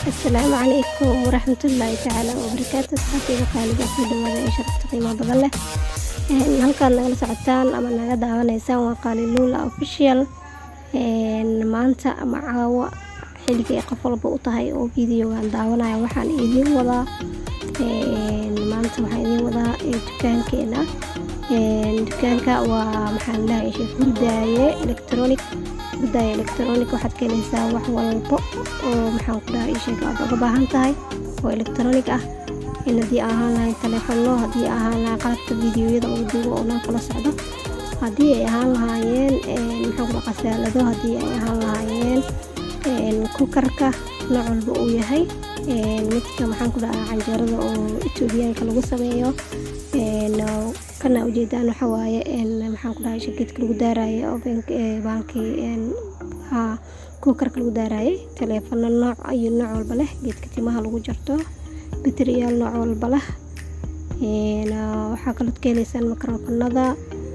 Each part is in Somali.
asalaamu calaykum waraxmatullaahi tacaala wabarakaatu asxaabtayda qaaliga soo dhawaada ee sharafta qiimaha badan leh halkaad nagala socotaan ama naga daawanaysaan waa qaaliluula official maanta ama caawa xilliga ay qof walba u tahay oo videogaan daawanaya waxaan idiin wadaa maanta waxaan idiin wadaa dukaankeena dukaanka waa maxaan dhahay sheek hurdaaye electronic hurdaaye electronic waxaad ka helaysaa wax walbo oo maxaan ku dhahay sheek aad uga baahan tahay oo electronic ah in haddii ahaan lahayn taleefono haddii ahaan lahayn qalabka videoyada ugu duubo oo dhan kala socdo haddii ay ahaan lahaayeen maxaan ku dhaha qasaalado haddii ay ahaan lahaayeen kukarka nooc walba uu yahay midka maxaan ku dhahaa canjeerada oo etoobiyaanka lagu sameeyo kana ujeedaan waxa waaye maxaan ku dhahay shageedka lagu daarayo baalkii kukarka lagu daaraayay taleefano nooc iyo nooc walba leh geedka timaha lagu jarto bateriyaal nooc walba leh waxaa kaloo ka heleysaan mikrofonada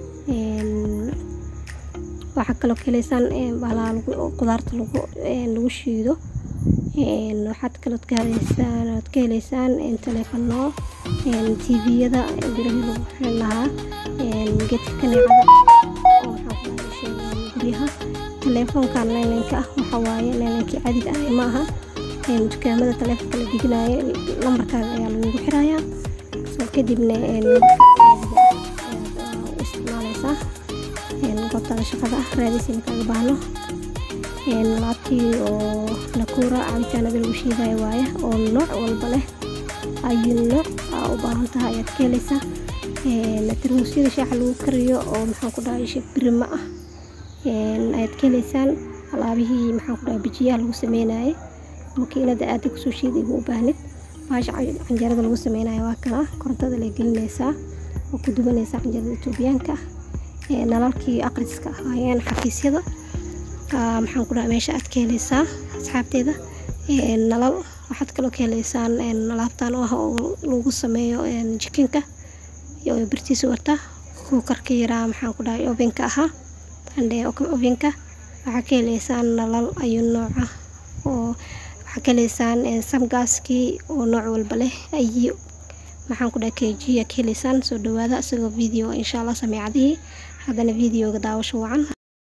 waxaa kaloo ka heleysaan baalaha qudaarta lagu shiido waxaad kaloo ka heleysaan ood ka heleysaan taleefano tviyada birahii lagu xiran lahaa geedka kaneecada oo maxaa ku sheegaan guryaha taleefonkan leelanka ah waxaa waaye leelankii caadiga ah ma aha dukaamada taleefonka la diginayo lambarkaaga ayaa lagugu xirayaa soo kadibna u isticmaaleysaa goobtaada shaqada ah raadisina kaaga baahno laabtii oo nakuura cabitaanada lagu shiidayo waaye oo nooc walba leh ayu nooc aa u baahan tahay ayaad ka helaysaa tarmuusyada shaaxa lagu kariyo oo maxaan ku dhahay sheeg birima ah ayaad ka heleysaan alaabihii maxaan ku dhahay bijiyaha lagu sameynayay makiinada aada kusoo shiiday buu u baahnid baasha canjeerada lagu sameynayo waa kana korontada la gelinaysaa oo ku dubanaysaa canjeerada etoobiyaanka nalalkii aqriska ahaayeen xafiisyada maxaan ku dhaha meesha aad ka heleysaa asxaabteeda nalal waxaad kaloo ka heleysaan alaabtan oo ah oo lagu sameeyo jikinka iyo birtiisa wata kuukarka yaraa maxaan ku dhahay ovenka ahaa andhe ovenka waxaa ka heleysaan nalal ayu nooca oo waxaa ka heleysaan samgaaskii oo nooc walba leh ayi maxaan ku dhahay kejiya ka heleysaan soo dhawaada isagoo video insha allah sameecadihii haddana videoga daawasho wacan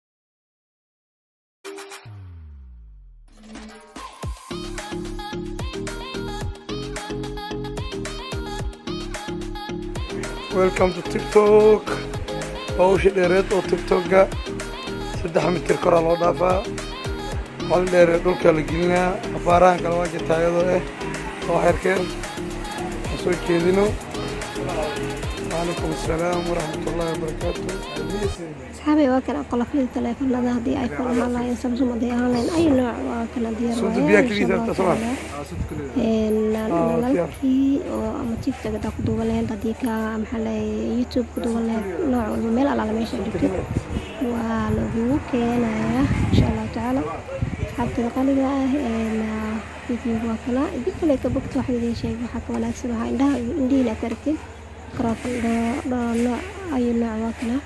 welcome to tiktok hawsha dheereed oo tiktokga saddex mitir koraa loo dhaafaa hal dheeree dhulka la gelinaa afaarahan kale waa jirtaa iyadoo ah oo xerkeen aan soo jeedino calaykum assalaam waraxmat ullahi wabarakaatu asxaabay waa kana qolofyada taleefanada haddii iphone ahaan lahayn samsung haddii ahaan lahayn ay nooc waa kana diyaar Soo dubiyaa keliya sabta soma nalalkii oo ama tiktok hadaa ku duuban lahayd haddii ka maxaa lahay youtube ku duuban lahayd nooc walba meel alaala meesha dhigtid waa lagugu keenayaa insha allahu tacaala asxaabtada qaliga ah videoga waa kana dib kale ka bogta waxaan idiin sheegay waxaa ka wanaagsan waxaa indhaha indhihiina aad aragtid microfon dhoo nooc ayu nooc waa kana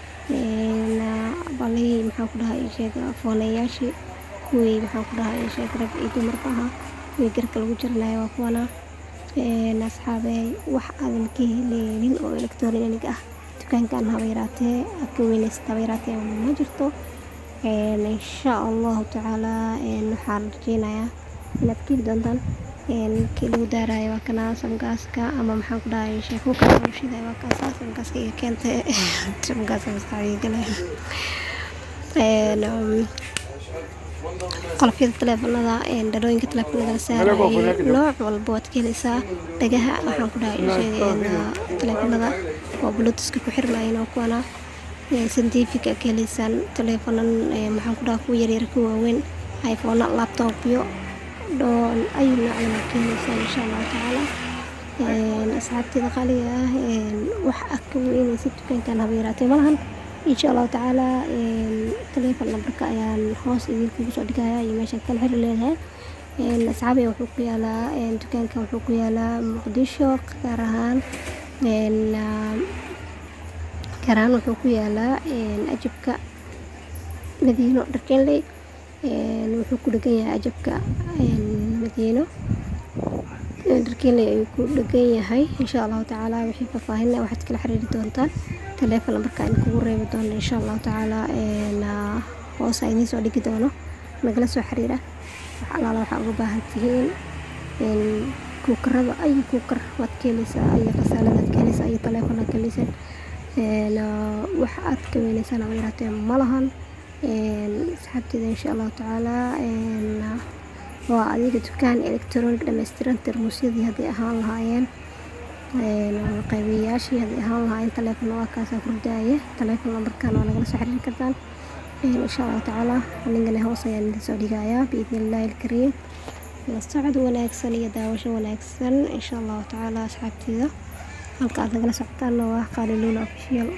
balihii maxaan ku dhahay sheega foonayaashii kuwii maxaan ku dhahay sheeg rag iyo dumarka ahaa kuwii garka lagu jiranayo waa kuwana asxaabey wax aadan ka heleynin oo electronic ah dukaankan haba yaraatee aad ka weynaysata haba yaraatee ma jirto insha allahu tacaala waxaan rajeynayaa inaad ka heli doontaan kii lagu daarayo waa kana samgaaska ama maxaan ku dhahay sheekuka lagu shiday waa kaasa samgaaska iyo keenta samgaaska maskaxdiga gale qolofyada taleefanada dhalooyinka taleefanada la saarayay nooc walba waad ka heleysaa dhagaha waxaan ku dhahay taleefanada oo blutuska ku xirmayin oo kuwana santifica ka heleysaan taleefanan maxaan ku dhaha kuwa yaryar ka waaweyn iphone laptopyo dhoon ayu noocdan aad ka heleysaan insha allahu tacaala asxaabteeda qaaliga ah wax ah ka weynaysa dukaankan haba yaraatee malahan insha allahu tacaala taleefon nambarka ayaan hoos idinkugu soo dhigaya iyo meeshaan kala xiri leedahay asxaabiga wuxuu ku yaalaa dukaankan wuxuu ku yaalaa muqdisho gaar ahaan gaar ahaan wuxuu ku yaalaa ajabka madiino dharkenley wuxuu ku dhegan yahay ajabka madiino dharkiinle ayuu ku dhegan yahay insha allahu tacaala wixii faahfaahinna waxaad kala xiriiri doontaan taleefon lambarka in kugu reebi doono insha allahu tacaala hoos a idiin soo dhigi doono nagala soo xiriira wax alaala waxaa uga baahan tihiin kuukarada ayo kuukar waad ka heleysaa ayo qasaaladaad ka heleysaa ayo taleefon aad ka heleysaan wax aad ka weyneysaan ama yaraatee ma lahan asxaabteeda insha allahu tacaala waa adiga dukaan electronic dhammaystiran termuusyadii hadday ahaan lahaayeen qaybiyayaashii hadday ahaan lahaayeen taleefon waa kaasaa kurdaaya taleefon lambarkan waa nagala soo xiriiri kartaan insha allahu tacaala anigana hoos ayaan idin soo dhigayaa biidni illaahi alkariim la socod wanaagsan iyo daawasho wanaagsan insha allahu tacaala asxaabteeda halka aad nagala socotaanna waa qaaliluula official